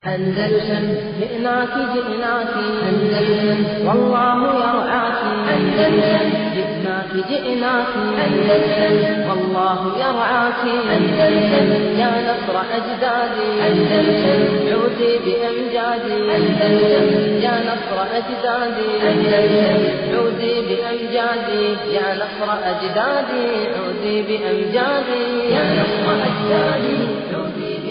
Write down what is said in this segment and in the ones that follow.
أندلسن جئناك جئناك أندلسن والله يرعاك أندلسن جئناك جئناك أندلسن والله يرعاك أندلسن يا نصر أجدادي أندلسن عودي بأمجادي أندلسن يا نصر أجدادي أندلسن عودي بأمجادي يا نصر أجدادي عودي بأمجادي يا نصر أجدادي عودي بأمجادي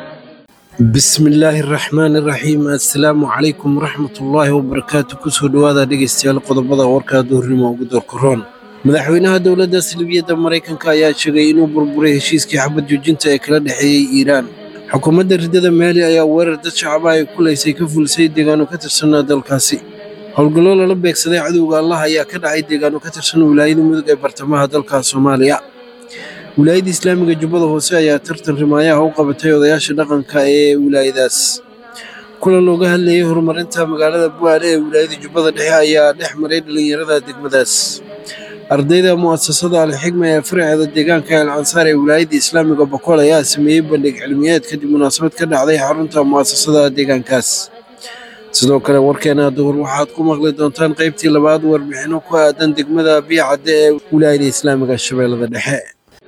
bismillaahi raxmaani raxiim assalaamu calaykum waraxmatullaahi wabarakaatu kusoo dhowaada dhegeystayaal qodobada warka duhurnimo ugu doorkaroon madaxweynaha dowladda salbiyadda maraykanka ayaa sheegay inuu burburay heshiiskii xabad joojinta ee kala dhexeeyey iiraan xukuumadda riddada maali ayaa weerar dad shacaba ay kulaysay ka fulisay deegaano ka tirsanaa dalkaasi howlgallo lala beegsaday cadowga allah ayaa ka dhacay deegaano ka tirsan wilaayada mudug ee bartamaha dalka soomaaliya wilaayadda islaamiga jubbada hoose ayaa tartan rimaayaha u qabatay odayaasha dhaqanka ee wilaayadaas kulan looga hadlayay horumarinta magaalada bu'aale ee wilaayada jubbada dhexe ayaa dhex maray dhallinyarada degmadaas ardayda mu'asasada alxigma ee faraceeda deegaanka el ansaar ee wilaayadda islaamiga bokool ayaa sameeyey bandhig cilmiyeed kadib munaasabad ka dhacday xarunta mu'asasada deegaankaas sidoo kale warkeena duhur waxaad ku maqli doontaan qaybtii labaad warbixinno ku aadan degmada biicadde ee wilaayada islaamiga shabeellada dhexe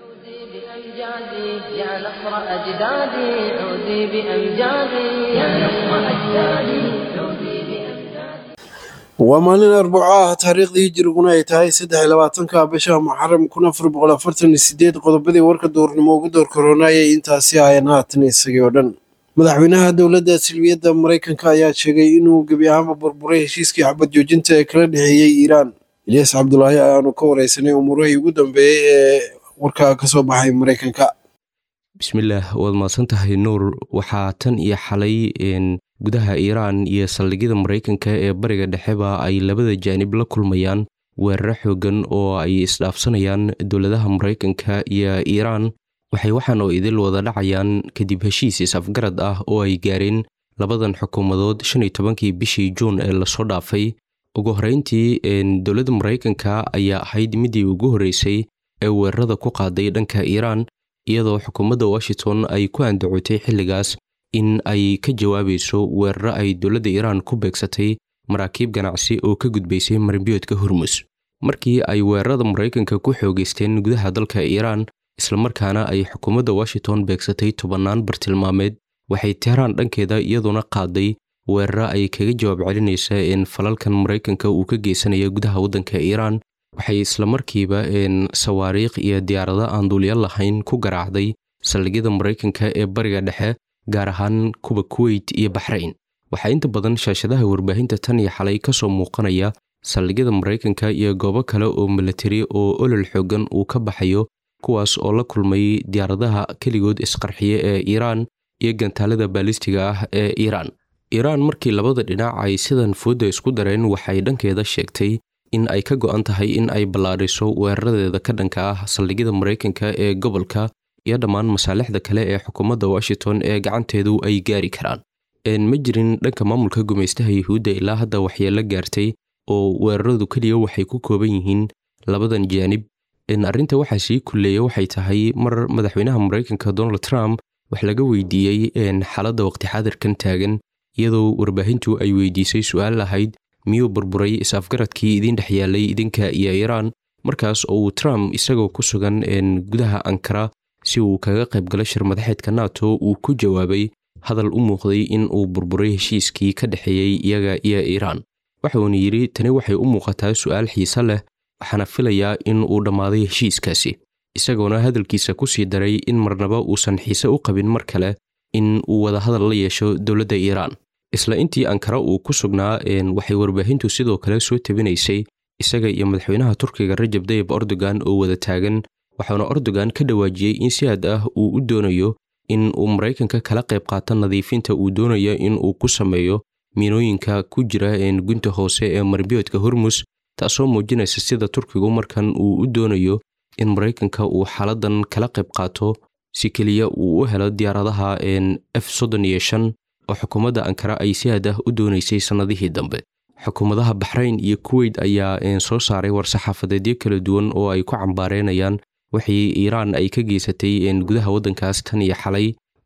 عودي بأمجادي يا نصر أجدادي عودي بأمجادي يا نصر أجدادي عودي بأمجادي waa maalin arbaco ah taariikhdii hijiriguna ay tahay saddex iyo labaatanka bisha muxaram kun afar boqol afartan iyo sideed qodobadii warka duurnimo ugu door koroonayay intaasi ahayn haatan isagii oo dhan madaxweynaha dowladda silmiyadda maraykanka ayaa sheegay inuu gebi ahaanba burburay heshiiskii xabad joojinta ee kala dhexeeyey iiraan ilyas cabdulaahi ayaanu ka wareysanay umuurihii ugu dambeeyey ee warka ka soo baxay maraykanka bismillaah waad mahadsan tahay nuur waxaa tan iyo xalay gudaha iiraan iyo saldhigyada maraykanka ee bariga dhexeba ay labada jaanib la kulmayaan weeraro xoogan oo ay isdhaafsanayaan dowladaha maraykanka iyo iiraan waxay waxaan oo idil wada dhacayaan kadib heshiis is-afgarad ah oo ay gaareen labadan xukuumadood shan iyo tobankii bishii juun ee lasoo dhaafay ugu horreyntii dowladda maraykanka ayaa ahayd midii ugu horreysay ee weerarada ku qaaday dhanka iiraan iyadoo xukuumadda washington ay ku andacotay xilligaas in ay ka jawaabayso weeraro ay dowladda iiraan ku beegsatay maraakiib ganacsi oo ka gudbaysay marimbiyoodka hormus markii ay weerarada maraykanka ku xoogeysteen gudaha dalka iiraan islamarkaana ay xukuumadda washington beegsatay tobannaan bartilmaameed waxay tehraan dhankeeda iyaduna qaaday weeraro ay kaga jawaab celinaysa in falalkan maraykanka uu ka geysanaya gudaha waddanka iiraan waxay islamarkiiba sawaariikh iyo diyaarado aan duulya lahayn ku garaacday saldhigyada maraykanka ee bariga dhexe gaar ahaan kuwa kuweyt iyo baxrayn waxaa inta badan shaashadaha warbaahinta tan iyo xalay ka soo muuqanaya saldhigyada maraykanka iyo goobo kale oo milatari oo olol xoogan uu ka baxayo kuwaas oo la kulmay diyaaradaha keligood isqarxiye ee iiraan iyo gantaalada baalistiga ah ee iiraan iiraan markii labada dhinac ay sidan foodda isku dareen waxay dhankeeda sheegtay in ay ka go'an tahay in ay ballaadhiso weeraradeeda ka dhanka ah saldhigyada maraykanka ee gobolka iyo dhammaan masaalixda kale ee xukuumadda washington ee gacanteedu ay gaari karaan ma jirin dhanka maamulka gumaystaha yuhuudda ilaa hadda waxyeelo gaartay oo weeraradu keliya waxay ku kooban yihiin labadan jaanib arrinta waxaa sii kulleeya waxay tahay mar madaxweynaha maraykanka donald trump wax laga weydiiyey xaaladda waqti xaadirkan taagan iyadoo warbaahintu ay weydiisay su-aal lahayd miyuu burburay is-afgaradkii idin dhex yaalay idinka iyo iiraan markaas oo uu trump isagoo ku sugan gudaha ankara si uu kaga qaybgalo shir madaxeedka nato uu ku jawaabay hadal u muuqday in uu burburay heshiiskii ka dhexeeyey iyaga iyo iiraan waxa uuna yidhi tani waxay u muuqataa su'aal xiise leh waxaana filayaa in uu dhammaaday heshiiskaasi isagoona hadalkiisa ku sii daray in marnaba uusan xiise u qabin mar kale in uu wadahadal la yeesho dowladda iiraan isla intii ankara uu ku sugnaa waxay warbaahintu sidoo kale soo tabinaysay isaga iyo madaxweynaha turkiga rajab dayib erdogan oo wada taagan waxauna erdogan ka dhawaajiyey in si aad ah uu u doonayo in uu maraykanka kala qayb qaato nadiifinta uu doonayo in uu ku sameeyo miinooyinka ku jira gunta hoose ee marbiyoodka hormus taasoo muujinaysa sida turkigu markan uu u doonayo in maraykanka uu xaaladan kala qayb qaato si keliya uu u helo diyaaradaha f soddon iyo shan oo xukuumadda ankara ay si aad ah u doonaysay sannadihii dambe xukuumadaha baxrayn iyo kuweyt ayaa soo saaray war-saxaafadeedyo kala duwan oo ay ku cambaareenayaan wixii iiraan ay ka geysatay gudaha waddankaas tan iyo xalay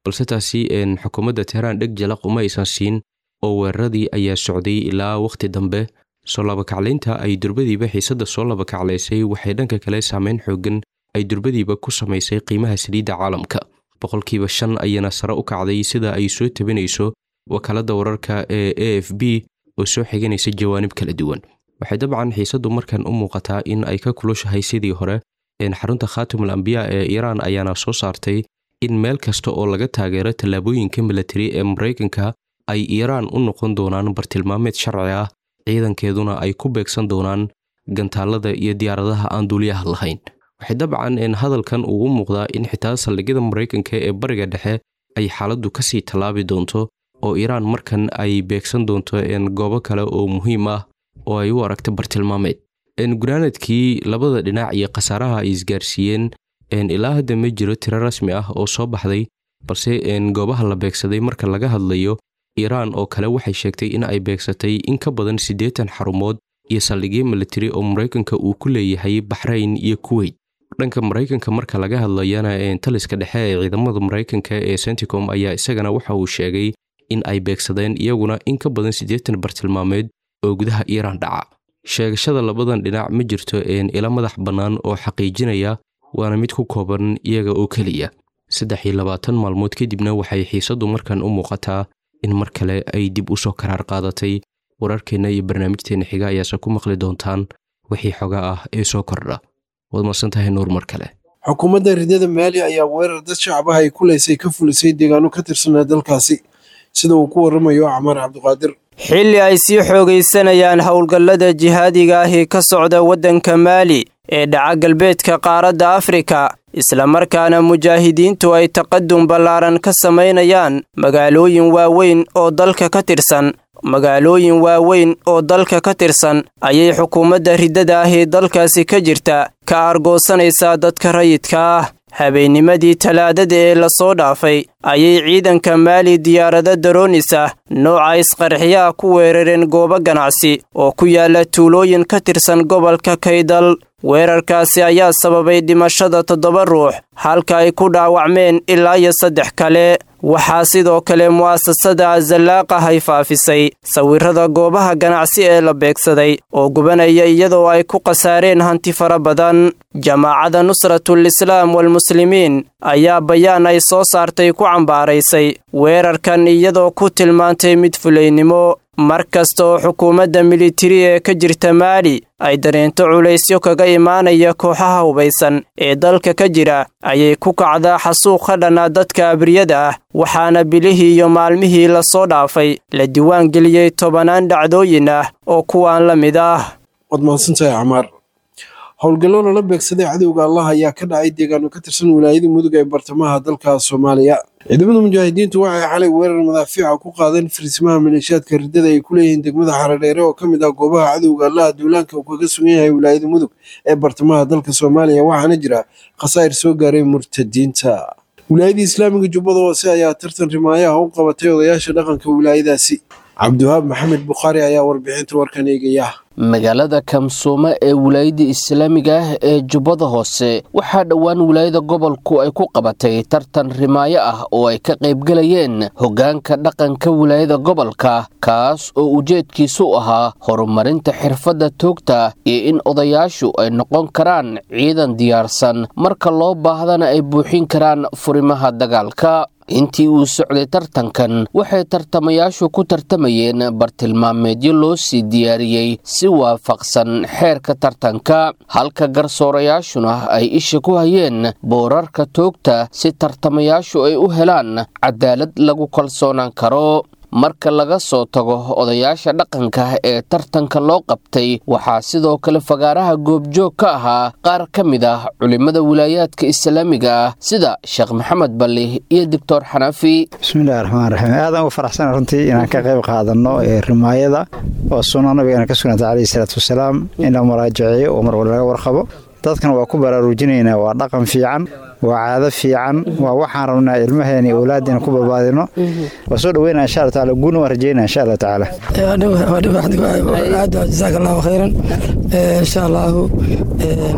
balse taasi xukuumadda teheraan dheg jalaq uma aysan siin oo weeraradii ayaa socday ilaa wakhti dambe soo labakaclaynta ay durbadiiba xiisadda soo labakaclaysay waxay dhanka kale saameyn xoogan ay durbadiiba ku samaysay qiimaha saliidda caalamka boqolkiiba shan ayana sare u kacday sida ay soo tabinayso wakaaladda wararka ee a f b oo soo xiganaysa jawaanib kala duwan waxay dabcan xiisaddu markan u muuqataa in ay ka kulushahay sidii hore xarunta khaatimul ambiya ee iiraan ayaana soo saartay in meel kasta oo laga taageero tallaabooyinka milatari ee maraykanka ay iiraan u noqon doonaan bartilmaameed sharci ah ciidankeeduna ay ku beegsan doonaan gantaalada iyo diyaaradaha aan duuliyaha lahayn waxay dabcan hadalkan uu u muuqdaa in xitaa saldhigyada maraykanka ee bariga dhexe ay xaaladdu kasii tallaabi doonto oo iiraan markan ay beegsan doonto goobo kale oo muhiim ah oo ay u aragta bartilmaameed gunaanadkii labada dhinac iyo khasaaraha ay isgaarsiiyeen ilaa hadda ma jiro tiro rasmi ah oo soo baxday balse goobaha la beegsaday marka laga hadlayo iiraan oo kale waxay sheegtay in ay beegsatay in ka badan siddeetan xarumood iyo saldhigyo militari oo maraykanka uu ku leeyahay baxrayn iyo kuweyt dhanka maraykanka marka laga hadlayana taliska dhexe ee ciidamada maraykanka ee senticom ayaa isagana waxa uu sheegay in ay beegsadeen iyaguna in ka badan siddeetan bartilmaameed oo gudaha iiraan dhaca sheegashada labadan dhinac ma jirto ila madax bannaan oo xaqiijinaya waana mid ku kooban iyaga oo keliya saddex iyo labaatan maalmood kadibna waxay xiisaddu markan u muuqataa in mar kale ay dib u soo karaar qaadatay wararkeenna iyo barnaamijteenna xiga ayaase ku maqli doontaan wixii xoga ah ee soo kordha waad marsantahay nuur mar kale xukuumadda ridada maali ayaa weerar dad shacabaha ay kulaysay ka fulisay deegaano ka tirsanaa dalkaasi sida uu ku warramayo camaar cabdiqaadir xilli ay sii xoogaysanayaan howlgallada jihaadiga ahi ka socda waddanka maali ee dhaca galbeedka qaaradda afrika islamarkaana mujaahidiintu ay taqadum ballaaran ka samaynayaan magaalooyin waaweyn oo dalka ka tirsan magaalooyin waaweyn oo dalka ka tirsan ayay xukuumadda riddada ahi dalkaasi ka jirta ka argoosanaysaa dadka rayidka ah habeennimadii talaadada ee lasoo dhaafay ayay ciidanka maali diyaarado daroonis ah nooca isqarxiyaha ku weerareen goobo ganacsi oo ku yaala tuulooyin ka tirsan gobolka kaydal weerarkaasi ayaa sababay dhimashada toddoba ruux halka ay ku dhaawacmeen ilaa iyo saddex kale waxaa sidoo kale mu'asasada azallaaqa ay faafisay sawirrada goobaha ganacsi ee la beegsaday oo gubanaya iyadoo ay ku khasaareen hanti fara badan jamaacada nusratul islaam walmuslimiin ayaa bayaan ay soo saartay ku cambaaraysay weerarkan iyadoo ku tilmaantay mid fulaynimo mar kasta oo xukuumadda militari ee ka jirta maali ay dareento culaysyo kaga imaanaya kooxaha hubaysan ee dalka ka jira ayay ku kacdaa xasuuq ka dhanaa dadka abriyada ah waxaana bilihii iyo maalmihii lasoo dhaafay la diwaan geliyey tobanaan dhacdooyin ah oo kuwaan la mid ah waad mahadsantahay camaar howlgallo lala beegsaday cadowga allah ayaa ka dhacay deegaano ka tirsan wilaayada mudug ee bartamaha dalka soomaaliya ciidamada mujaahidiintu waxay xalay weerar madaafiica ku qaadeen firismaha maleeshiyaadka riddada ay ku leeyihiin degmada xaradheere oo ka mid ah goobaha cadowga allaha duulaanka uu kaga sugan yahay wilaayada mudug ee bartamaha dalka soomaaliya waxaana jira khasaa'ir soo gaaray murtadiinta wilaayadii islaamiga jubbada hoose ayaa tartan rimaayaha u qabatay odayaasha dhaqanka wilaayadaasi cabdiwahaab maxamed bukhaari ayaa warbixinta warkan eegaya magaalada kamsuumo ee wilaayada islaamiga ah ee jubbada hoose waxaa dhowaan wilaayada gobolku ay ku qabatay tartan rimaayo ah oo ay ka qaybgelayeen hoggaanka dhaqanka wilaayada gobolka kaas oo ujeedkiisu ahaa horumarinta xirfadda toogta iyo in odayaashu ay noqon karaan ciidan diyaarsan marka loo baahdana ay buuxin karaan furimaha dagaalka intii uu socday tartankan waxay tartamayaashu ku tartamayeen bartilmaameedyo loo sii diyaariyey si waafaqsan xeerka tartanka halka garsoorayaashuna ay isha ku hayeen boorarka toogta si tartamayaashu ay u helaan cadaalad lagu kalsoonaan karo marka laga soo tago odayaasha dhaqanka ee tartanka loo qabtay waxaa sidoo kale fagaaraha goobjoog ka ahaa qaar ka mid ah culimmada wilaayaadka islaamiga ah sida sheekh maxamed balli iyo doctor xanafi bismillahi raxmaan raxiim aadaan ugu faraxsana runtii inaan ka qayb qaadano ee rimaayada oo sunna nabigeena ka sugnata caleyhi salaatu wasalaam in la muraajaceeyo oo mar wal laga warqabo dadkan waa ku baraarujinaynaa waa dhaqan fiican waa caado fiican waa waxaan rabnaa ilmaheena iyo awlaaddeena ku barbaadino waa soo dhaweynaa insha allah taala guuna waan rajeynaa insha allah tacaala jazaaka allahu khayran insha allahu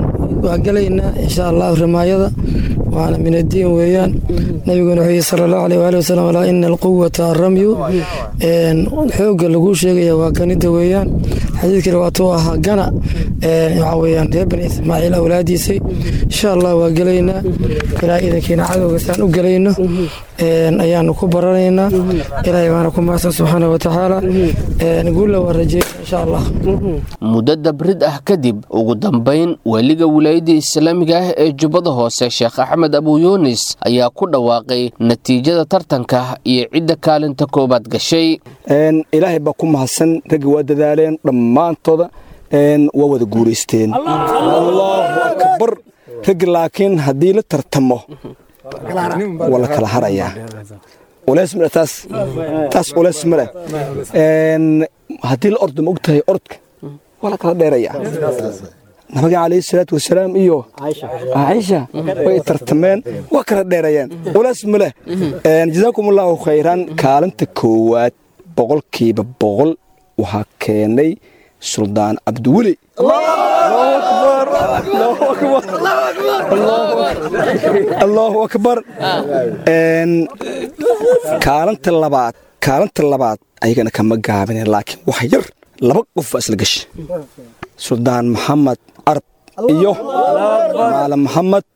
waa gelaynaa insha allahu rimaayada waana min addiin weeyaan nabiguna wuxuu yihi sala allahu aleyh waali wasalam alaa ina alquwata aramyu xoogga laguu sheegaya waa ganida weeyaan xadiidkii waatuu ahaa gana waxaa weeyaan reer bani ismaaciil awlaadiisay insha allah waa gelaynaa ilaa idankiina cadowga saan u gelayno ayaanu ku baranaynaa ilaahay baana ku mahadsan subxaana wa tacaala guulla waa rajeyna insha allah muddo dabrid ah kadib ugu dambayn weliga wilaayadda islaamiga ah ee jubbada hoose sheekh axmed abu yuunis ayaa ku dhawaaqay natiijada tartanka iyo cidda kaalinta koobaad gashay ilaahay baa ku mahadsan raggi waa dadaaleen dhammaantooda waa wada guuraysteen allahu akbar raggi laakiin haddii la tartamo waa la kala harayaa uleys male taas taas uleys male haddii la ordo ma og tahay orodka waa la kala dheerayaa nabiga calayhi salaatu wasalaam iyo caaisha way tartameen waa kala dheerayeen uleys male jazaakum allahu khayran kaalinta koowaad boqolkiiba boqol waxaa keenay suldaan cabdiweli allahu akbar kaalinta labaad kaalinta labaad ayagana kama gaabine laakiin wax yar laba qof baa isla gashay suldaan maxamed arab iyo maalim maxamed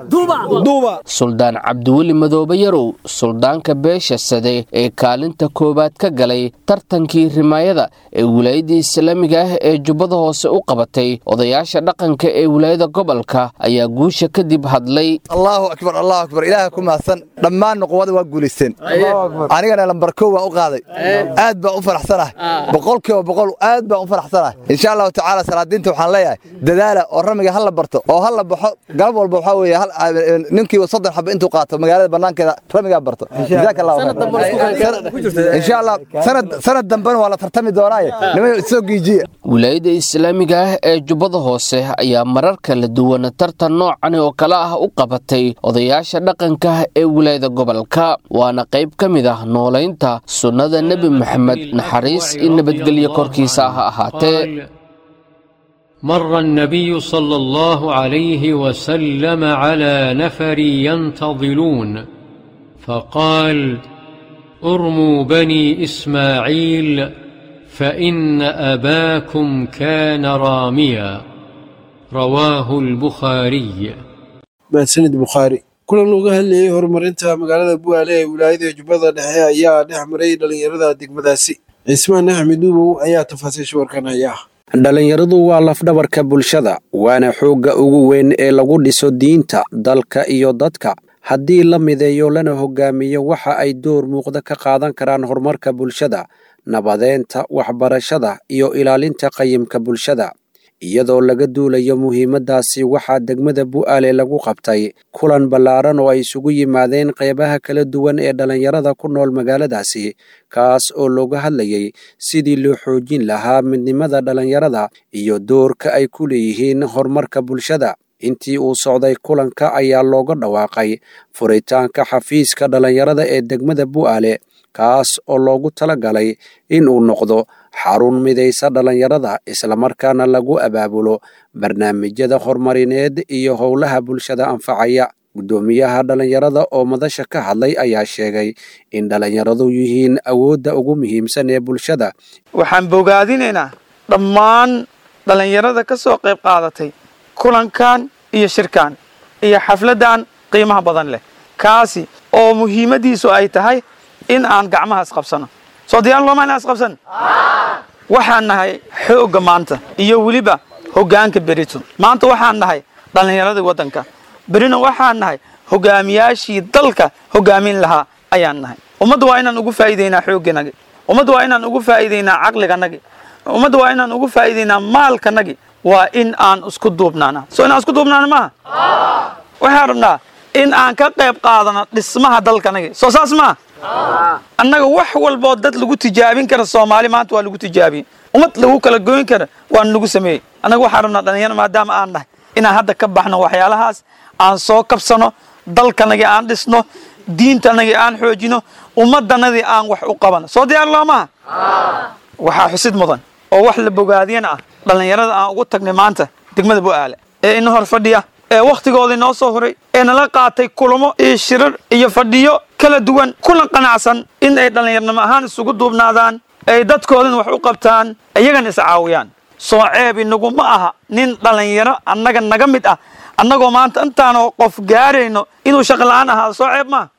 suldaan cabdiweli madoobe yarow suldaanka beesha sade ee kaalinta koowaad ka galay tartankii rimaayada ee wilaayadda islaamiga ah ee jubbada hoose u qabatay odayaasha dhaqanka ee wilaayada gobolka ayaa guusha kadib hadlay allahu akbar allahu akbar ilaaha ku mahadsan dhammaan nuquwada waa guulaysteen anigana lambar kow waan u qaaday aad baan u faraxsanahay boqolkiiba boqol aad baan u faraxsanahay insha allahu tacaala salaadiinta waxaan leeyahay dadaala oo ramiga ha la barto oo ha la baxo galab walba waxaa weeye ninkii soddon xaba intuu qaato magaalada banaankeeda ramigaa barto jazaaka allahu insha allah sanad dambena waa la tartami doonaaye niman soo giijiya wilaayadda islaamiga ah ee jubbada hoose ayaa marar kala duwan tartan noocan oo kale ah u qabatay odayaasha dhaqanka ee wilaayada gobolka waana qayb ka mid ah noolaynta sunnada nebi moxamed naxariis iyo nabadgelyo korkiisa ha ahaatee مر النبي صلى الله عليه وسلم على نفر ينتظلون فقال ارموا بني اسماعيل فان اباكم كان راميا رواه البخاري mahadsanid bukhaari kulan uga hadlayay horumarinta magaalada bu'aale ee wilaayada jubbada dhexe ayaa dhex maray dhallinyarada degmadaasi cismaan axmed duubow ayaa tafaasiisha warkan haya dhallinyaradu waa lafdhabarka bulshada waana xoogga ugu weyn ee lagu dhiso diinta dalka iyo dadka haddii la mideeyo lana hogaamiyo waxa ay door muuqda ka qaadan karaan horumarka bulshada nabadeenta waxbarashada iyo ilaalinta qayimka bulshada iyadoo laga duulayo muhiimaddaasi waxaa degmada bu'aale lagu qabtay kulan ballaaran oo ay isugu yimaadeen qeybaha kala duwan ee dhallinyarada ku nool magaaladaasi kaas oo looga hadlayay sidii loo xoojin lahaa midnimada dhallinyarada iyo doorka ay ku leeyihiin horumarka bulshada intii uu socday kulanka ayaa looga dhawaaqay furitaanka xafiiska dhallinyarada ee degmada bu'aale kaas oo loogu tala galay in uu noqdo xarun midaysa dhallinyarada islamarkaana lagu abaabulo barnaamijyada horumarineed iyo howlaha bulshada anfacaya guddoomiyaha dhallinyarada oo madasha ka hadlay ayaa sheegay in dhallinyaradu yihiin awoodda ugu muhiimsan ee bulshada waxaan bogaadinaynaa dhammaan dhallinyarada ka soo qayb qaadatay kulankan iyo shirkan iyo xafladdan qiimaha badan leh kaasi oo muhiimaddiisu ay tahay in aan gacmaha isqabsano soo diyaan looma inaan isqabsan waxaan nahay xoogga maanta iyo weliba hoggaanka berito maanta waxaan nahay dhallinyaradii waddanka berina waxaan nahay hogaamiyaashii dalka hoggaamin lahaa ayaan nahay ummadda waa inaan ugu faa'iidaynaa xoogganagi ummadda waa inaan ugu faa'iidaynaa caqliganagi ummadda waa inaan ugu faa'iidaynaa maalkanagi waa in aan isku duubnaana soo inaan isku duubnaana maaha waxaan rabnaa in aan ka qayb qaadano dhismaha dalkanagi soo saas maaha annaga wax walboo dad lagu tijaabin kara soomaali maanta waa lagu tijaabiyey ummad lagu kala goyn kara waan lagu sameeyey annaga waxaan rabnaa dhalinyaro maadaama aan nahay inaan hadda ka baxno waxyaalahaas aan soo kabsano dalkanagii aan dhisno diintanagii aan xoojino ummaddanadii aan wax u qabano soo diyaar loomaha waxaa xusid mudan oo wax la bogaadiyana ah dhallinyarada aan ugu tagnay maanta degmada bu'aale ee ina hor fadhiya ee wakhtigoodii noo soo huray ee nala qaatay kulamo iyo shirar iyo fadhiyo kala duwan kuna qanacsan in ay dhallinyarnimo ahaan isugu duubnaadaan ay dadkoodana wax u qabtaan iyagana iscaawiyaan soo ceeb inagu ma aha nin dhallinyaro annaga naga mid ah annagoo maanta intaanoo qof gaarayno inuu shaqo la'aan ahaado soo ceeb maa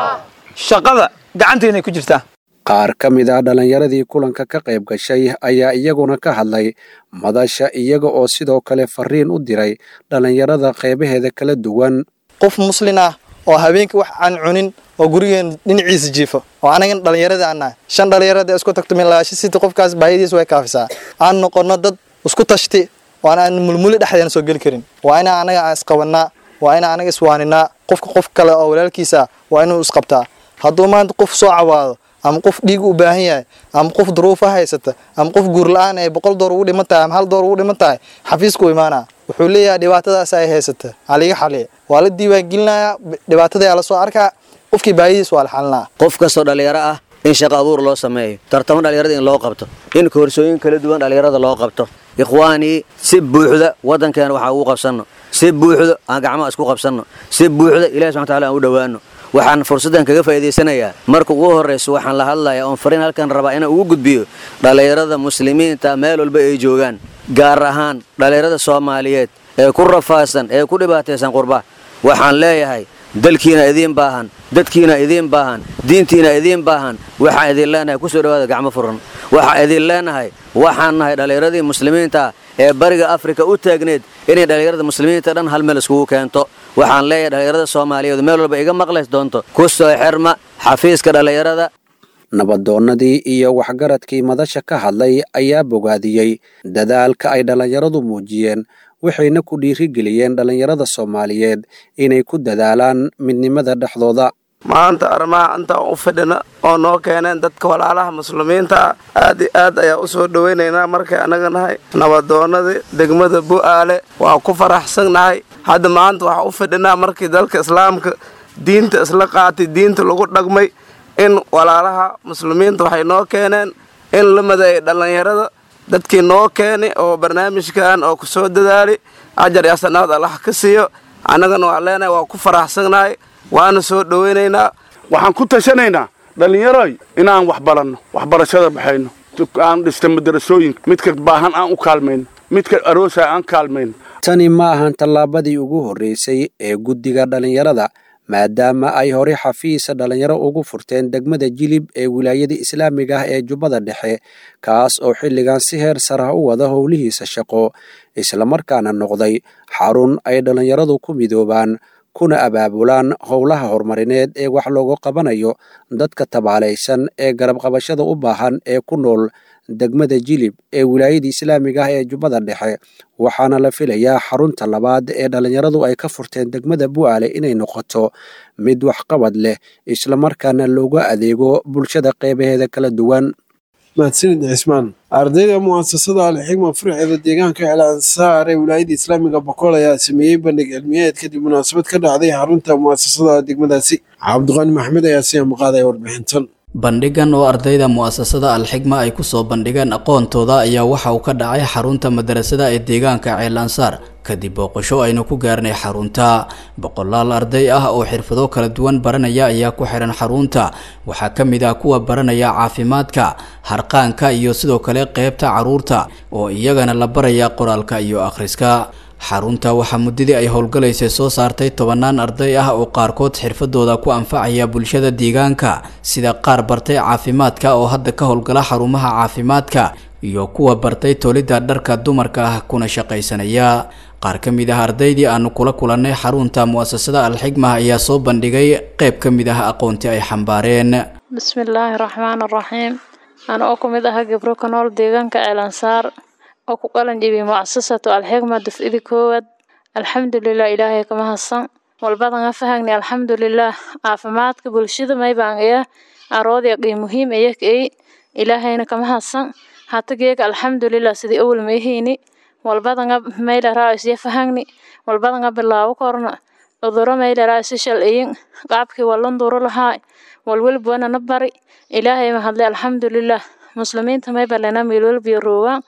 shaqada gacanteennay ku jirtaa qaar ka mid ah dhallinyaradii kulanka ka qayb gashay ayaa iyaguna ka hadlay madasha iyaga oo sidoo kale fariin u diray dhallinyarada qeybaheeda kala duwan qof muslin ah oo habeenkii wax aan cunin oo gurigeen dhinaciisa jiifo oo anagan dhallinyarada aan nahay shan dhallinyarada isku tagto milaasho siti qofkaas baahidiis way kaafisaa aan noqono dad isku tashti waan aan mulmuli dhexdeena soo geli karin waa inaa anaga aan isqabanaa waa inaa anaga iswaaninaa qofka qof kale oo walaalkiisa waa inuu isqabtaa hadduu maanta qof soo cawaado ama qof dhiig u baahan yahay ama qof duruufa haysata ama qof guur la-aan ay boqol door ugu dhiman tahay ama hal door ugu dhiman tahay xafiisku imaanaa wuxuu leeyahay dhibaatadaas ay haysata haliga xaliya waa la diiwaangelinayaa dhibaatadayaa lasoo arkaa qofkii baahidiis waa la xalinaa qof kastoo dhallinyaro ah in shaqo abuur loo sameeyo tartamo dhallinyarada in loo qabto in koorsooyin kala duwan dhallinyarada loo qabto ikhwaanii si buuxda waddankeena waxaa ugu qabsanno si buuxda aan gacmaha isku qabsanno si buuxda ilahi subxana wataala aan u dhowaanno waxaan fursaddan kaga faa'iidaysanayaa marka ugu horrayso waxaan la hadlayaa oon fariin halkan rabaa inaan ugu gudbiyo dhallinyarada muslimiinta meel walba ay joogaan gaar ahaan dhallinyarada soomaaliyeed ee ku rafaadsan ee ku dhibaataysan qurba waxaan leeyahay dalkiina idiin baahan dadkiina idiin baahan diintiina idiin baahan waxaan idin leenahay ku soo dhawaada gacmo furan waxaan idin leenahay waxaan nahay dhallinyaradii muslimiinta ee bariga afrika u taagneed inay dhallinyarada muslimiinta dhan hal meel iskugu keento waxaan leeyahay dhallinyarada soomaaliyeed meel walba iga maqlays doonto ku soo xirma xafiiska dhallinyarada nabadoonnadii iyo waxgaradkii madasha ka hadlay ayaa bogaadiyey dadaalka ay dhallinyaradu muujiyeen waxayna ku dhiirigeliyeen dhallinyarada soomaaliyeed inay ku dadaalaan midnimada dhexdooda maanta arrimaha intaan u fidhina oo noo keeneen dadka walaalaha muslimiinta ah aad i aad ayaa u soo dhowaynaynaa markay annaga nahay nabadoonnadii degmada bu'aale waa ku faraxsannahay hadda maanta waxaa u fidhinaa markii dalka islaamka diinta isla qaatay diinta lagu dhaqmay in walaalaha muslimiinta waxay noo keeneen in la madeeyay dhallinyarada dadkii noo keenay oo barnaamijkan oo ku soo dadaali ajar iyo sanaad allah ka siiyo annagana waa leenahay waa ku faraxsannahay waana soo dhowaynaynaa waxaan ku tashanaynaa dhallinyaroy inaan wax baranno waxbarashada baxayno aan dhista madarasooyinka midka baahan aan u kaalmayno midka aroosa aan kaalmayno tani ma ahan tallaabadii ugu horreysay ee guddiga dhallinyarada maadaama ay hore xafiisa dhallinyaro ugu furteen degmada jilib ee wilaayada islaamiga ah ee jubbada dhexe kaas oo xilligan si heer sarah u wada howlihiisa shaqo islamarkaana noqday xarun ay dhallinyaradu ku midoobaan kuna abaabulaan howlaha horumarineed ee wax loogu qabanayo dadka tabaalaysan ee garabqabashada u baahan ee ku nool degmada jilib ee wilaayada islaamiga ah ee jubbada dhexe waxaana la filayaa xarunta labaad ee dhallinyaradu ay ka furteen degmada bu'aale inay noqoto mid waxqabad leh islamarkaana looga adeego bulshada qeybaheeda kala duwan mahadsanid cismaan ardayda mu'asasada alxigma furceeda deegaanka ceelansaar ee wilaayada islaamiga boqol ayaa sameeyey bandhig cilmiyeed kadib munaasabad ka dhacday xarunta mu'asasada degmadaasi cabdiqaani maxmed ayaa si amaqaadaya warbixintan bandhigan oo ardayda mu'asasada alxigma ay kusoo bandhigeen aqoontooda ayaa waxa uu ka dhacay xarunta madarasada ee deegaanka ceelansaar kadib booqasho aynu ku gaarnay xarunta boqolaal arday ah oo xirfado kala duwan baranaya ayaa ku xiran xarunta waxaa ka mid ah kuwa baranaya caafimaadka harqaanka iyo sidoo kale qeybta caruurta oo iyagana la baraya qoraalka iyo akhriska xarunta waxaa muddadii ay howlgalaysay soo saartay tobanaan arday ah oo qaarkood xirfadooda ku anfacaya bulshada deegaanka sida qaar bartay caafimaadka oo hadda ka howlgala xarumaha caafimaadka iyo kuwa bartay tolidda dharka dumarka ah kuna shaqaysanaya qaar ka mid ah ardaydii aanu kula kulannay xarunta mu'asasada alxigma ayaa soo bandhigay qayb ka mid ah aqoontii ay xambaareen bismillaahi raxmaan raxiim ana oo ku mid aha gabro ka nool deegaanka ceelansaar oo ku qalan jibiyay mucasasatu alxigma dufcidi koowaad alxamdulilah ilaahay kama hadsan walbadanga fahagni alxamdulilah caafimaadka bulshada maybaangaya aroodya qii muhiim ayakay ilaahayna kama hadsan hatageega alxamdulilah sidii awal mayhayni walbadanga maylaraa isya fahagni walbadanga bilaabo korna uduro maylaraa isi shalciyin qaabkii wallanduro lahaa walwelbwana na bari ilaahay mahadle alxamdulilah muslimiinta maybalena meelwelbiyo roogaan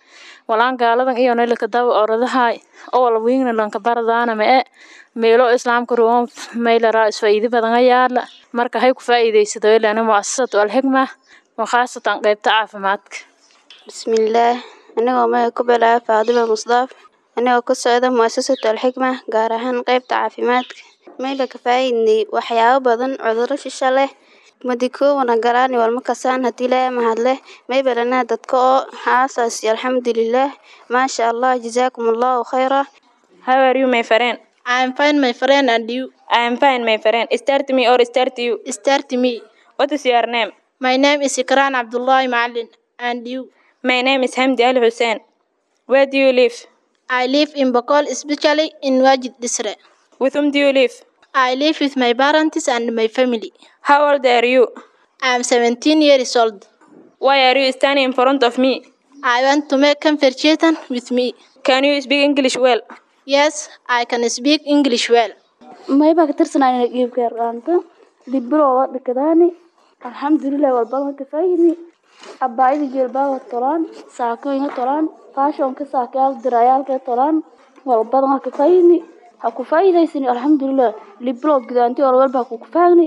walaan gaaladan iyo naylaka daba oradahay oo wala wiingna lanka baradaana ma e meelo islaamka ruwan maylaraa isfaa'iido badan ayaala marka hay ku faa'iidaysado ilana mu'asasatu alxikma wakhaasatan qaybta caafimaadka bismillaah anigoo magaca ku bilaaba faadima musdaaf anigoo ka socda mu'asasatu alxikma gaar ahaan qaybta caafimaadka mayla ka faa'iidnay waxyaabo badan cudurro shisha leh madikoowana galaani walma kasaan haddii laa mahadleh maybalana dadka oo haasaasi alxamdulilaah maasha allah jazaakum allahu khayra How are you, my friend? I am fine, my friend, and you? I am fine, my friend. Start me or start you? Start me. What is your name? My name is Ikran Abdullah Ma'alin, and you? My name is Hamdi Al Hussein. Where do you live? I live in Bokol, especially in Wajid Disre. With whom do you live? I live with my parents and my family. How old are you? I am 17 years old. Why are you standing in front of me? I want to make conversation with me. Can you speak English well? Yes, I can speak English well. mayba ka tirsanayna iibka yaraanta dibirooda dhikadaani alxamdulilah walbaba ka faayidni abaayada jeelbaaga tolaan saakooyinka tolaan faashonka saakayaal dirayaalka tolaan walbadan ha ka faayidni ha ku faa'iidaysani alxamdulilah libirood gudaanti walwalba ha ku kufaagni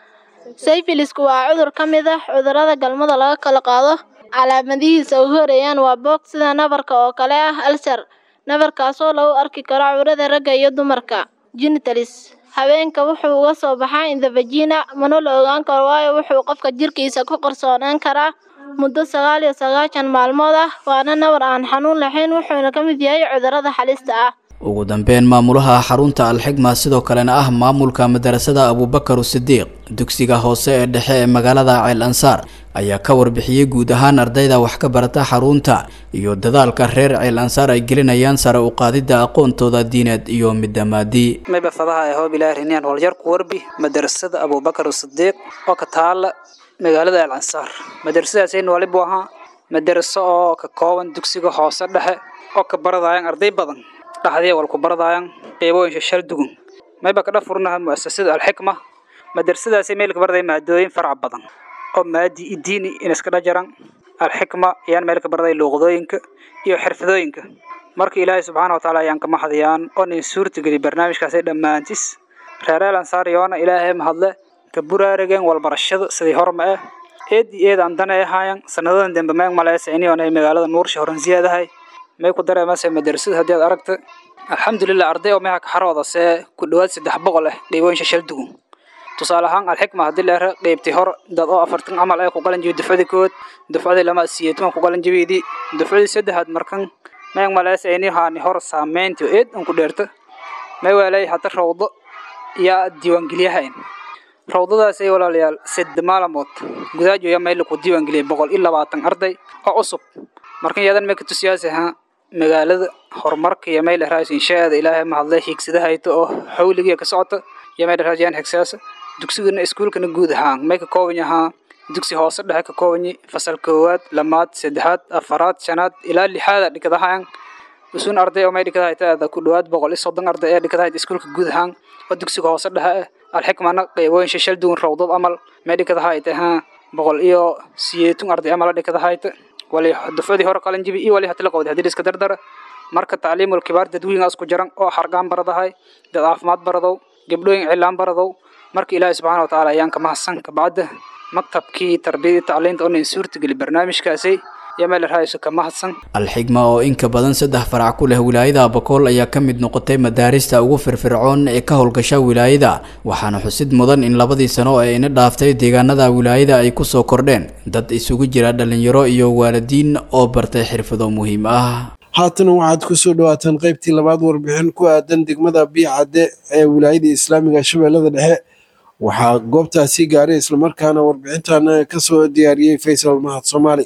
sayfilisku waa cudur ka mid ah cudurrada galmada laga kala qaado calaamadihiisa ugu horeeyaan waa boog sida nabarka oo kale ah alsar nabarkaasoo lagu arki karo cawrada ragga iyo dumarka genitalis haweenka wuxuu uga soo baxaa indhavagina mana la ogaan karo waayo wuxuu qofka jirkiisa ku qarsoonaan karaa muddo sagaal iyo sagaashan maalmood ah waana nabar aan xanuun lahayn wuxuuna ka mid yahay cudurrada halista ah ugu dambeyn maamulaha xarunta alxigma sidoo kalena ah maamulka madarasada abubakar sidiiq dugsiga hoose ee dhexe ee magaalada ceel ansaar ayaa ka warbixiyey guud ahaan ardayda wax ka barata xarunta iyo dadaalka reer ceel ansaar ay gelinayaan sare u qaadidda aqoontooda diineed iyo midda maadi mayba fadaha ee hoob ilaahi riniyaan walyarku warbi madarasada abubakar sidiiq oo ka taala magaalada ceel ansaar madarasadaasayna walibu ahaa madaraso oo ka kooban dugsiga hoose dhexe oo ka baradayaan arday badan dhaxdii wal ku baradayaan qeybooyin shal dugun mayba ka dhafurnaha muasasada alxikma madrasadaasi meel ka barday maadooyin farac badan oo maadi iyo diini in iska dhajaran alxikma ayaan meel ka barday luuqadooyinka iyo xirfadooyinka marka ilaahay subxaana wa tacaala ayaan ka maxdiyaan oo nin suurtageli barnaamijkaasi dhammaantis reereel ansaar yoona ilaahay mahadle ka buraarageen walbarashada sidii horma ah eed iyo eed aan dana ahaayan sanadadan dambe meeg maleysa iniyoona ay magaalada nuursha horan siyaadahay may ku dareemaysa madrasada haddii aad aragta alxamdulilah arday oo meha kaxarooda see ku dhowaad saddex boqol ah qeybooyin shashal dugun tusaale ahaan alxikma haddii leera qeybtii hor dad oo afartan camal ay ku qalan jibi dufcadii kood dufcadii lama siyeetuman ku qalan jibiidii dufcadii saddexaad markan meeg maleysa ini haani hor saameyntii eed an ku dheerta may waalay hadda rawdo yaa diiwaangeliyahayn rawdadaasay walaalayaal sadde maalamood gudaajo yaa mayla ku diiwaangeliyay boqol iyo labaatan arday oo cusub markan yadan may ka tusiyaasi ha magaalada horumarka iyo mayl raas inshaada ilaahay mahadlay hiigsadahayto oo xawligiya ka socota iyo mayl raas yaan higsaasa dugsigana iskuulkana guud ahaan may ka kooban yahaa dugsi hoose dhexe ka kooban yahay fasal koowaad lamaad saddexaad afaraad shanaad ilaa lixaada dhikadahaan usun arday oo may dhikadahayta ku dhowaad boqol iyo soddon arday ee dhikadahayt iskuulka guud ahaan oo dugsiga hoose dhexe ah alxikmana qeybooyin shashal duwan rawdad amal may dhikadahayta ha boqol iyo siyeetun arday amala dhikadahayta wali dufcadii hore qalan jibi iyo wali hatila qowdi haddii iska dardara marka tacliimul kibaar dadweynaha isku jaran oo xargaan baradahay dad caafimaad baradow gabdhooyin cilaan baradow marka ilaahay subxaana wa tacaala ayaan ka mahadsan kabacda maktabkii tarbiyadii tacliinta oo nin suurtageli barnaamijkaasi iyo meel rahayso ka mahadsan alxigma oo inka badan saddex farac ku leh wilaayada abakool ayaa ka mid noqotay madaarista ugu firfircoon ee ka howlgasha wilaayada waxaana xusid mudan in labadii sano ee ina dhaaftay deegaanada wilaayada ay kusoo kordheen dad isugu jira dhalinyaro iyo waalidiin oo bartay xirfado muhiim ah haatan waxaad ku soo dhawaataan qaybtii labaad warbixin ku aadan degmada biicadde ee wilaayada islaamiga shabeellada dhexe waxaa goobtaasi gaaray islamarkaana warbixintan ka soo diyaariyey faysal mahad soomaali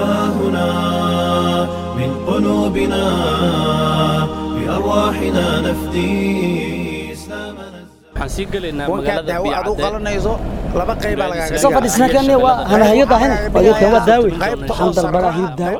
قلوبنا بأرواحنا نفدي waxaan sii gelaynaa magaalada aad u qalanayso laba qayba lagaga soo fadhiisna kan waa hanahayo dahin wajadka waa daawi waxaan dalbadaa hilib daawo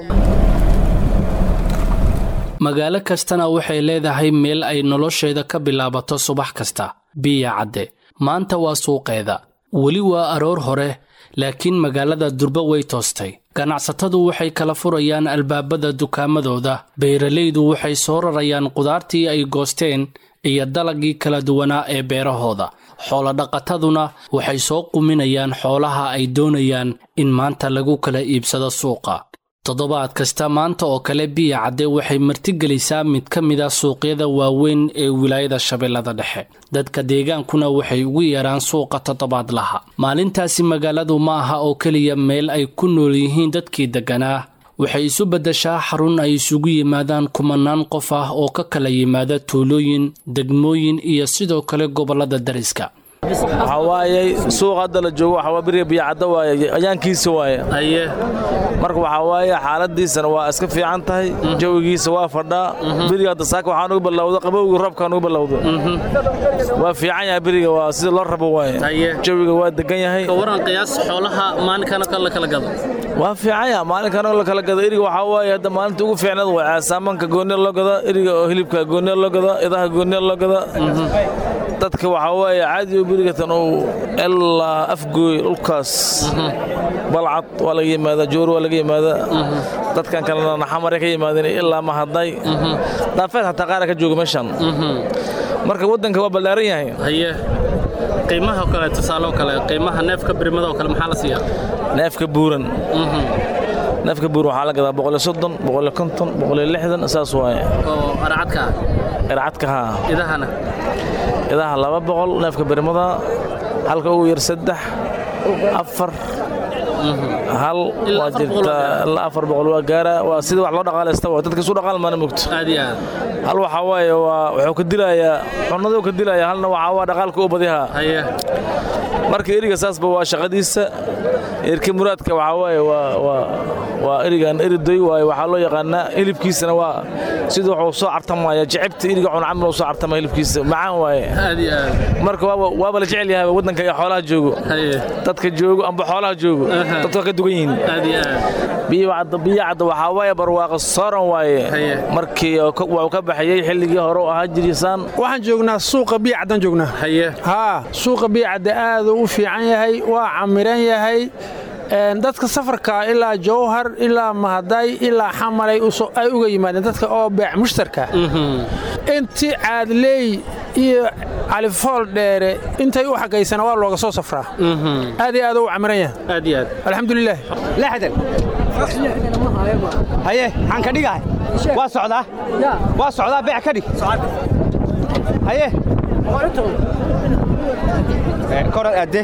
magaalo kastana waxay leedahay meel ay nolosheeda ka bilaabato subax kasta biya cadde maanta waa suuqeeda weli waa aroor hore laakiin magaalada durba way toostay ganacsatadu waxay kala furayaan albaabada dukaamadooda beeralaydu waxay soo rarayaan qudaartii ay goosteen iyo dalagii kala duwanaa ee beerahooda xoolodhaqataduna waxay soo quminayaan xoolaha ay doonayaan in maanta lagu kala iibsado suuqa toddobaad kasta maanta oo kale biya cadde waxay martigelisaa mid ka mid a suuqyada waaweyn ee wilaayada shabeellada dhexe dadka deegaankuna waxay ugu yeeraan suuqa toddobaadlaha maalintaasi magaaladu ma aha oo keliya meel ay ku nool yihiin dadkii degganaa waxay isu beddeshaa xarun ay isugu yimaadaan kumanaan qof ah oo ka kala yimaada tuulooyin degmooyin iyo sidoo kale gobollada dariska waxaa waaye suuq hadda la joogo waxaa waa beriga biyacadda waaye ayaankiisa waaye aye marka waxaa waaye xaaladiisana waa iska fiican tahay jawigiisa waa fadhaa beriga hadda saaka waxaa nugu ballowda qabowgii roobkaa nugu ballowda waa fiican yahay beriga waa sida loo rabo waaye jawiga waa degan yahay waran qiyaas xoolaha maalinkan oo kale la kala gado waa fiican yaha maalinkan oo la kala gado eriga waxaa waaye hadda maalinta ugu fiicneed waa saamanka gooniya loo gada eriga oo hilibka gooniya loo gada idaha gooniya loo gada dadka waxaa waaye caadi oo berigatan uu ilaa afgooy dhulkaas balcad waa laga yimaadaa joor waa laga yimaadaa dadkan kalena naxamare ka yimaadeen ilaa mahadnay daafeed xataa qaara ka jooga meeshan marka waddanka waa ballaaran yahay haye qiimaha kale tusaale kale qiimaha neefka birmada oo kale maxaa la siiyaa neefka buuran neefka buuran waxaa la gadaa boqoliyo soddon boqoliyo konton boqoliyo lixdan saas waaye oo arcadka ircadka haa idahana idaha laba boqol neefka birmada halka ugu yar saddex afar hal waa jirtaa ilaa afar boqol waa gaara waa sida wax loo dhaqaalaysta waa dadka isu dhaqaal maana mogto aad iyo aad hal waxaa waaye waa wuxuu ka dilayaa cunaduu ka dilayaa halna waxaa waa dhaqaalka u badihaa haye marka eriga saasba waa shaqadiisa erka muraadka waxaa waaye waa waa waa erigan eridoy waaye waxaa loo yaqaanaa hilibkiisana waa sida wuxuu soo cartamaya jecebta eriga cun camal uu soo cartama hilibkiisa macaan waaye aad iyo aad marka waaba waaba la jecel yahay waddanka iyo xoolaha joogo dadka joogo amba xoolaha joogo dadka ka dugan yihiin aad iyo aad biyacadda biyacadda waxaa waaye barwaaqa sooran waaye markii wuu ka baxayey xilligii hore u ahaa jirisaan waxaan joognaa suuqa biyacaddan joognaa haye haa suuqa biyacadda aaduu u fiican yahay waa camiran yahay dadka safarka ilaa jowhar ilaa mahaday ilaa xamalay ay uga yimaadeen dadka oo beec mushtarka intii caadleey iyo califool dheere intay u xagaysana waa looga soo safraa aad iyo aad u camiran yahay aad iyo aad alxamdulilah lixdan haye maxaan ka dhigahay waa socdaa waa socdaa beec ka dhig haye korad aadde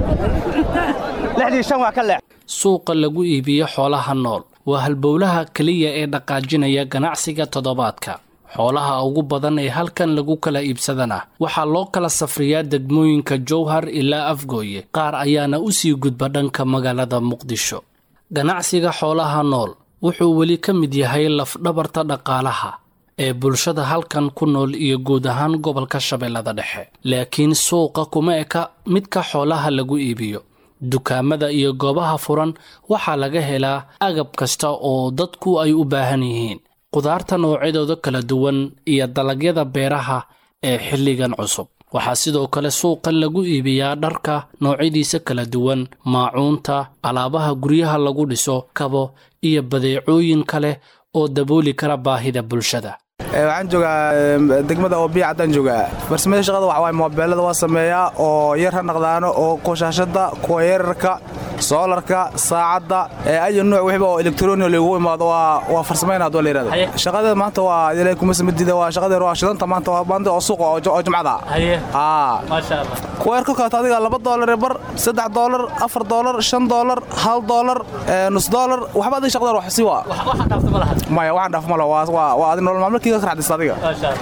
lixdii shan waa ka leex suuqa lagu iibiyo xoolaha nool waa halbowlaha keliya ee dhaqaajinaya ganacsiga toddobaadka xoolaha ugu badan ee halkan lagu kala iibsadana waxaa loo kala safriyaa degmooyinka jowhar ilaa afgooye qaar ayaana u sii gudba dhanka magaalada muqdisho ganacsiga xoolaha nool wuxuu weli ka mid yahay lafdhabarta dhaqaalaha ee bulshada halkan ku nool iyo guud ahaan gobolka shabeellada dhexe laakiin suuqa kuma eka midka xoolaha lagu iibiyo dukaamada iyo goobaha furan waxaa laga helaa agab kasta oo dadku ay u baahan yihiin qudaarta noocyadooda kala duwan iyo dalagyada beeraha ee xilligan cusub waxaa sidoo kale suuqan lagu iibiyaa dharka noocyadiisa kala duwan maacuunta alaabaha guryaha lagu dhiso kabo iyo badeecooyin kale oo dabooli kara baahida bulshada waxaan joogaa degmada oo biya caddaan joogaa farsamada shaqada waxa waaye moobeelada waa sameeyaa oo yar ha naqdaano oo qoshaashada kuwa yararka soolarka saacadda ayo nuuc wixba oo elektroniga lagu imaado waa farsamayna haduu la yidhahdo shaqadeeda maanta waa ilaahay kuma samadiida waa shaqadeeda waa shidanta maanta waa maanta oo suuqa oo jumcada haa kuwa yar ka kaato adiga laba doolar bar saddex doolar afar doolar shan doolar hal doolar nus doolar waxba adiga shaqadeeda wax sii waa maya waxaan dhaaf malo waa adi nolol maalmalkiiga ka raxdista adiga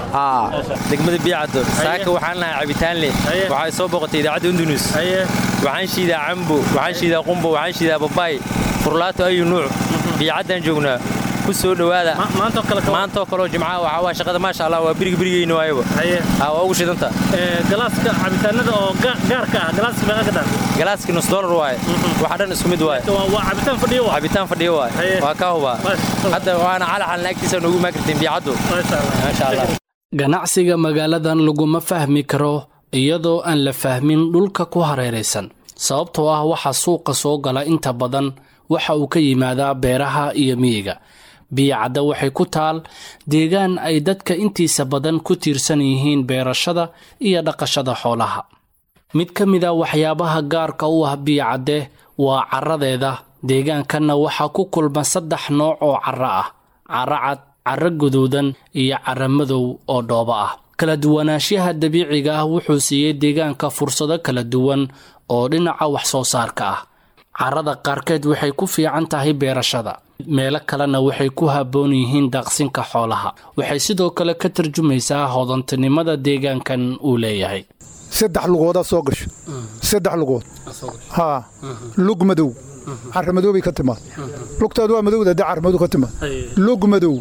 degmada biyacaddo saaka waxaan lahaa cabitaanle waxay soo boqotay idaacadda undunus waxaan shiidaa cambo waxaan shiidaa qumbo waxaan shiidaa babaay furlaato ayu nuuc biyacaddaan joognaa ku soo dhowaada maantoo kaleo jimcaha waxaa waa shaqada maasha allah waa biriga birigeyna waayaba waa ugu shidanta galaaska cabitaanada oo gaarka ah galaaska meeqa ka dhan galaaskii nus doolar waaye waxa dhan isku mid waaye waa cabitaan fadhiyo waa cabitaan fadhiyo waaye waa kaa hubaa hadda waana calaxalna agtiisa noogu maakartiin biyacaddu maasha allah ganacsiga magaaladan laguma fahmi karo iyadoo aan la fahmin dhulka ku hareeraysan sababtoo ah waxaa suuqa soo gala inta badan waxa uu ka yimaadaa beeraha iyo miyiga biyacadda waxay ku taal deegaan ay dadka intiisa badan ku tiirsan yihiin beerashada iyo dhaqashada xoolaha mid ka mid a waxyaabaha gaarka u ah biyacadde waa caradeeda deegaankanna waxaa ku kulma saddex nooc oo carro ah carro cad carro guduudan iyo carro madow oo dhoobo ah kala duwanaanshaha dabiiciga ah wuxuu siiyey deegaanka fursado kala duwan oo dhinaca wax soo saarka ah carrada qaarkeed waxay ku fiican tahay beerashada meelo kalena waxay ku habboon yihiin daaqsinka xoolaha waxay sidoo kale ka tarjumaysaa hodantinimada deegaankan uu leeyahay saddex lugoodaa soo gasho saddex lugood haa lug madow carra madow bay ka timaad lugtaadu waa madowda dee carra madow ka timaad lug madow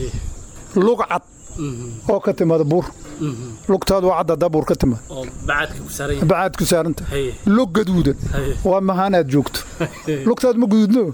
lug cad oo ka timaada buur lugtaadu waa cadda dabuur ka timaad bacaad ku saaranta lug gaduudan waa mahaanaad joogto lugtaad ma guduudno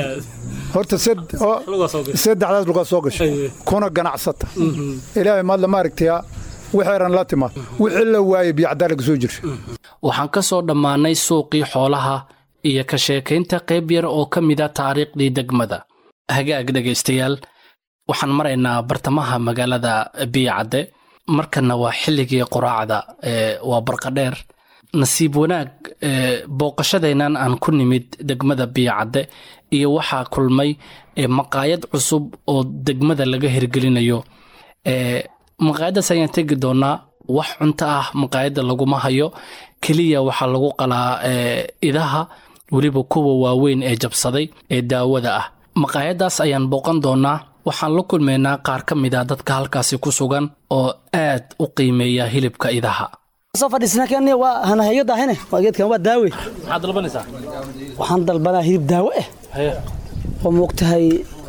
horta saddexdaas lugaa soo gasho kuna ganacsata ilaahay maadla maaragtaya wixeeran la timaad wixii la waayey biyacdaa laga soo jirsha waxaan ka soo dhammaannay suuqii xoolaha iyo ka sheekaynta qayb yar oo ka mid a taariikhdii degmada hagaag dhegaystayaal waxaan maraynaa bartamaha magaalada biyacadde markanna waa xilligii quraacda waa barqadheer nasiib wanaag booqashadeennan aan ku nimid degmada biyacadde iyo waxaa kulmay maqaayad cusub oo degmada laga hirgelinayo maqaayaddaas ayaan tegi doonaa wax cunto ah maqaayadda laguma hayo keliya waxaa lagu qalaa idaha weliba kuwa waaweyn ee jabsaday ee daawada ah maqaayaddaas ayaan booqan doonaa waxaan la kulmaynaa qaar ka mid a dadka halkaasi ku sugan oo aad u qiimeeya hilibka idaha soo fadhiisnaa waa hanahayo daahine waa geedkan waa daawe maxaad dalbanaysaa waxaan dalbanaa hilib daawo ah oo moogtahay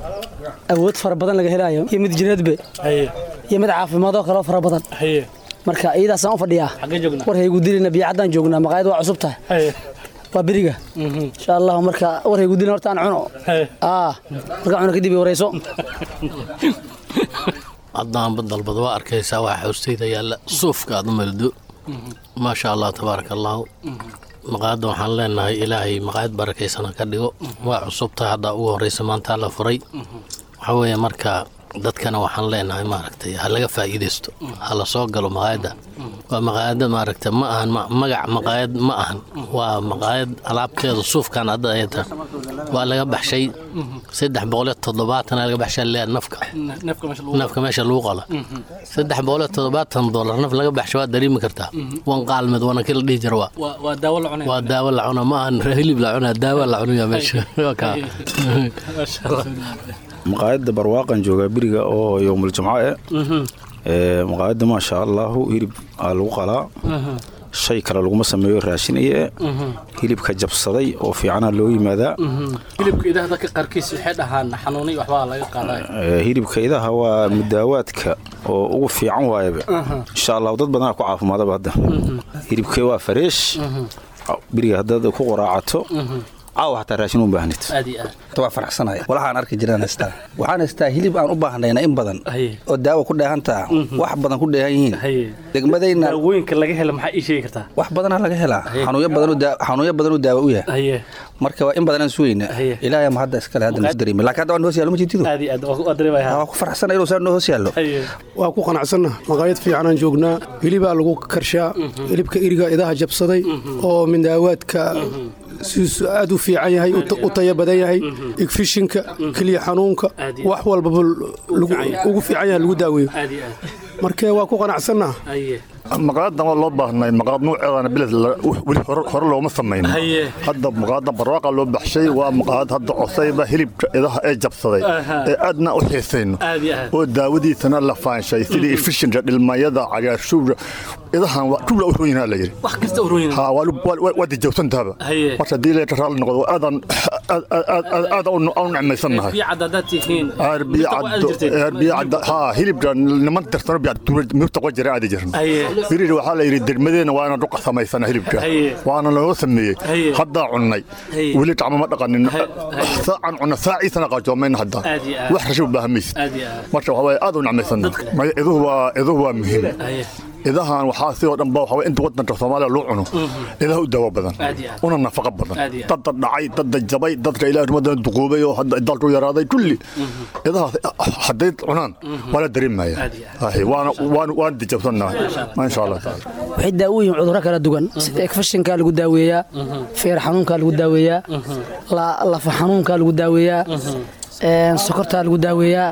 awood fara badan laga helaayo iyo mid jireedbe iyo mid caafimaadoo kaleo fara badan marka iyadaasaan u fadhiyaa warhaygu dilina biyacaddaan joognaa maqaayad waa cusub tahay waa beriga insha allahu marka warhaygu dilina horta aan cuno marka cuno kadib warayso haddaanba dalbad waa arkaysaa waa xoostayda yaalla suufka aad maldo maasha allah tabaaraka allaahu maqaayadda waxaan leenahay ilaahay maqaayad barakaysana ka dhigo waa cusubtahay haddaa ugu horraysa maantaa la furay waxaa weeye marka dadkana waxaan leenahay maaragtay ha laga faa'iidaysto ha la soo galo maqaayadda waa maqaayadda maaragta ma ahan magac maqaayad ma ahan waa maqaayad alaabkeeda suufkan hadda ayata waa laga baxshay saddex boqoliyo toddobaatana laga baxshay leer nafka nafka meesha lagu qala saddex boqoliyo toddobaatan dollar naf laga baxshay waa dareemi kartaa wan qaalmed wana kii la dhihi jira waa waa daawo la cuna ma ahan hilib la cunaa daawo la cunaya meesha maqaayadda barwaaqan joogaa beriga oo yowmul jumco eh maqaayadda maasha allahu hilib aa lagu qalaa shay kale laguma sameeyo raashin iyo hilibka jabsaday oo fiicana loo yimaadaa hilibka idaha dadka qaarkiis waxay dhahaan xanuunay waxbaa laga qaadaa hilibka idaha waa mudaawaadka oo ugu fiican waayaba insha allahu dad badanaa ku caafimaadaba hadda hilibkee waa fareesh beriga haddaad ku qoraacato caawa xataa raashin u baahnid waa faraxsanaya walahaan arki jiraan haystaa waxaan haystaa hilib aan u baahnayna in badan oo daawa ku dheehantaa wax badan ku dheehan yihiin degmadayna daawooyinka laga hela maxaa ii sheegi kartaa wax badanaa laga helaa xanuunyo badanuu daawa u yahay marka waa in badanaan sugayna ilaahay ma hadda iskale hadda nasu dareemi laakiin hadda waa noo hoos yaallo ma jirtido waa ku faraxsana inuu saa noo hoos yaallo waa ku qanacsanna maqaayad fiicanaan joognaa hilibaa lagu karshaa hilibka iriga idaha jabsaday oo mindaawaadka siisu aad u fiican yahay u taya badan yahay igfishinka keliya xanuunka wax walbaba ugu fiican yahay lagu daaweeyo marka waa ku qanacsannaha maqaayadan waa loo baahnay maqaayad nuuceedana biled weli hore looma samayn hadda maqaayadan barwaaqa loo baxshay waa maqaayad hadda cosayba hilibka idaha ee jabsaday ee aadna u xiisayno oo daawadiisana la faanshay sidii ifishinka dhilmayada cagaarshuura idahan jubla u rooyinaa la yidhi waa dijawsantaaba marka haddii leeta raalli noqdo aadan aada u necmaysannahay hilibka niman tirsano mirta qo jira aadi jirna birir waxaa la yidhi degmadeena waana dhuqa samaysana hilibka waana loo sameeyey haddaa cunnay weli gacmo ma dhaqanin saacan cunna saaciisana qaajoomayna hadda wax rashi u baahan maysid marka waxaa waaye aad u necmaysanna iduhu waa muhiim idahan waxaa sidoo dhan ba waxaa inta wadanka soomaaliya loo cuno idaha u daawo badan una nafaqo badan dadda dhacay dadda jabay dadka ilaah rumadan duquubay oo hadda dalku yaraaday kulli idahaas hadday cunaan waa la dareemaya waan dijabsannahay insha allah taala waxay daawo yihiin cudurro kala duwan sida ekfashinkaa lagu daaweeyaa feer xanuunkaa lagu daaweeyaa lafa xanuunkaa lagu daaweeyaa sokortaa lagu daaweeyaa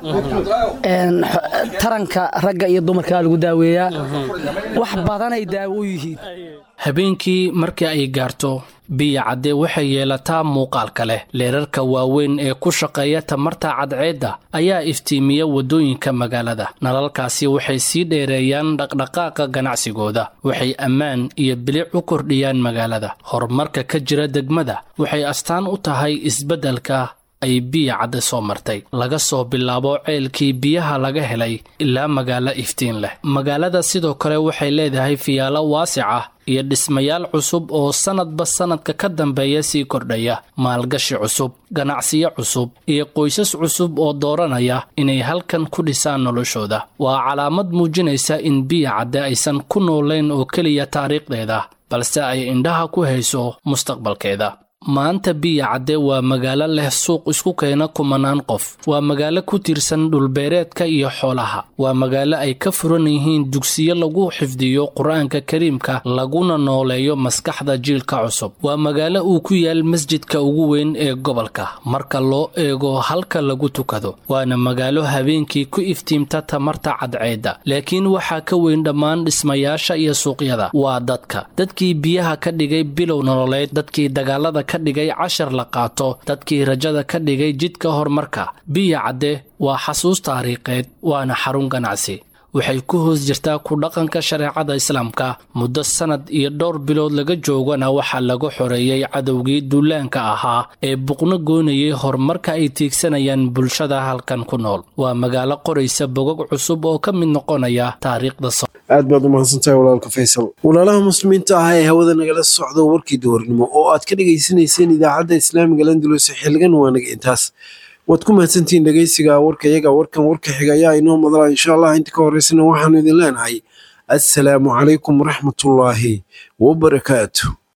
taranka ragga iyo dumarkaa lagu daaweeyaa wax badanay daawo u yihiin habeenkii markii ay gaarto biya cadde waxay yeelataa muuqaalka leh leerarka waaweyn ee ku shaqeeya tamarta cadceedda ayaa iftiimiya waddooyinka magaalada nalalkaasi waxay sii dheereeyaan dhaqdhaqaaqa ganacsigooda waxay ammaan iyo bilic u kordhiyaan magaalada horumarka ka jira degmada waxay astaan u tahay isbeddelka ay biya cadde soo martay laga soo bilaabo ceelkii biyaha laga helay ilaa magaalo iftiin leh magaalada sidoo kale waxay leedahay fiyaalo waasic ah iyo dhismayaal cusub oo sannadba sannadka ka dambeeya sii kordhaya maalgashi cusub ganacsiyo cusub iyo qoysas cusub oo dooranaya inay halkan ku dhisaan noloshooda waa calaamad muujinaysa in biya cadde aysan ku noolayn oo keliya taariikhdeeda balse ay indhaha ku hayso mustaqbalkeeda maanta biya cadde waa magaalo leh suuq isku keena kumanaan qof waa magaalo ku tiirsan dhulbeereedka iyo xoolaha waa magaalo ay ka furan yihiin dugsiyo lagu xifdiyo qur-aanka kariimka laguna nooleeyo maskaxda jiilka cusub waa magaalo uu ku yaal masjidka ugu weyn ee gobolka marka loo eego halka lagu tukado waana magaalo habeenkii ku iftiimta tamarta cadceedda laakiin waxaa ka weyn dhammaan dhismayaasha iyo suuqyada waa dadka dadkii biyaha ka dhigay bilow nololeed dadkii dagaalada ka dhigay cashar la qaato dadkii rajada ka dhigay jidka horumarka biya cadde waa xasuus taariikheed waana xarun ganacsi waxay ku hoos jirtaa ku dhaqanka shareecada islaamka muddo sannad iyo dhowr bilood laga joogana waxaa laga xoreeyey cadowgii duulaanka ahaa ee buqno goonayay horumarka ay tiigsanayaan bulshada halkan ku nool waa magaalo qoraysa bogog cusub oo ka mid noqonaya taariikhda aad baad u mahadsantahay walaalka faysal walaalaha muslimiinta ah ee hawada nagala socda warkii duhurnimo oo aad ka dhegaysanayseen idaacadda islaamiga landulus xilligan waa naga intaas waad ku mahadsantihiin dhegaysiga warka iyaga warkan warka xiga ayaa inoo madala insha allah inta ka horeysana waxaanu idin leenahay assalaamu calaykum waraxmatullaahi wabarakaatu